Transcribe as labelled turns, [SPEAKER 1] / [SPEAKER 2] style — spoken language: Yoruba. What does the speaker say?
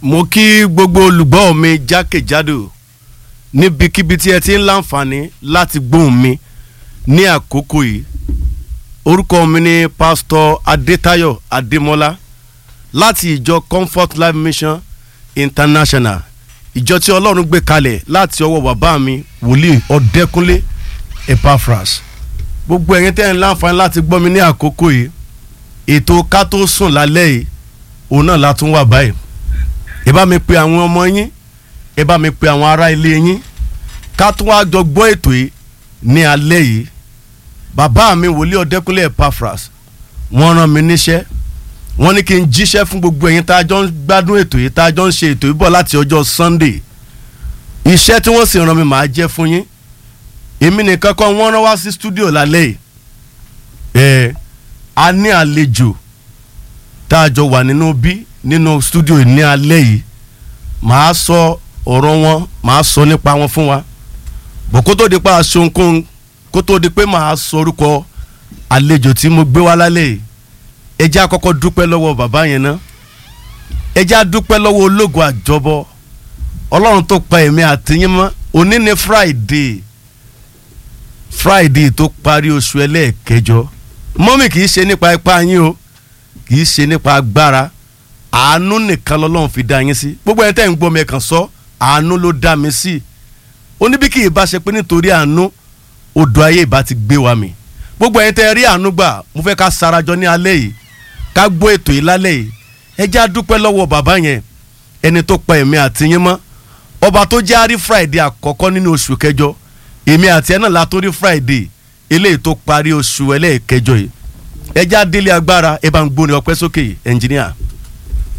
[SPEAKER 1] mo kí gbogbo olùgbọ́ mi jákèjádò níbikíbi tí ẹ ti ń láǹfààní láti gbóhùn mi ní àkókò yìí orúkọ mi ni pásítọ̀ adétayọ̀ adémọ́lá láti ìjọ comfort life mission international ìjọ tí ọlọ́run gbé kalẹ̀ láti ọwọ́ bàbá mi wòlíì ọ̀dẹ́kúnlé epaphras gbogbo ẹ̀yin tẹ́ ń láǹfààní láti gbọ́ mi ní àkókò yìí ètò ká tó sùn lálẹ́ yìí òun náà la tún wà báyìí ẹ bá mi pe àwọn ọmọ yín ẹ bá mi pe àwọn ará ilé yín ká tún wá jọ gbọ́ ètò yìí ní alẹ́ yìí bàbá mi wòlíì ọ̀dẹ́kúnlé epaphras wọ́n rán mi níṣẹ́ wọ́n ní kí n jíṣẹ́ fún gbogbo ẹ̀yin tá a jọ ń gbádùn ètò yìí tá a jọ ń ṣe ètò yìí bọ̀ láti ọjọ́ sunday iṣẹ́ tí wọ́n sì rán mi màá jẹ́ fún yín èmi nìkan kọ́ wọ́n rán wá sí studio lálẹ́ yìí ẹ̀ a ní àlejò tá a jọ wà nínú bí nínú studio ní alẹ́ yìí màá sọ ọ̀rọ̀ wọn màá sọ nípa wọn fún wa bọ̀ kó tó di pa aṣọ nǹkan kó tó di pé màá sọ orúkọ àlejò tí mo gbé wá lálẹ́ yìí ẹ jẹ́ àkọ́kọ́ dúpẹ́ lọ́wọ́ bàbá yẹn ná ẹ jẹ́ àdúpẹ́ lọ́wọ́ ológun àjọbọ ọlọ́run tó pa èmi àtìyín mọ́ òní ni friday friday tó parí oṣù ẹlẹ́ẹ̀kẹjọ mọ́mì kì í ṣe nípa ipá yín o kì í ṣe nípa agbára àánú nìkan lọ́lọ́run fi dá yín sí gbogbo ẹni tẹ́ ń gbọ́ mi kàn sọ àánú ló dá mi sí ó ní bí kì í bá ṣe pé nítorí àánú odò ayé ìbá ti gbé wa mì gbogbo ẹni tẹ́ rí àánú gbà mo fẹ́ ká sarajọ ní alẹ́ yìí ká gbọ́ ètò yìí lálẹ́ yìí ẹ jẹ́ á dúpẹ́ lọ́wọ́ bàbá yẹn ẹni tó pa èmi àti yín mọ́ ọba tó jẹ́ àrí friday àkọ́kọ́ nínú oṣù kẹjọ èmi àti ẹ náà la tó rí friday eléyìí tó parí oṣù ẹlẹ́ẹ̀kẹjọ yìí ẹ jẹ́ á délé agbára ẹ bá ń gbóni ọpẹ́ sókè ẹnjìníà.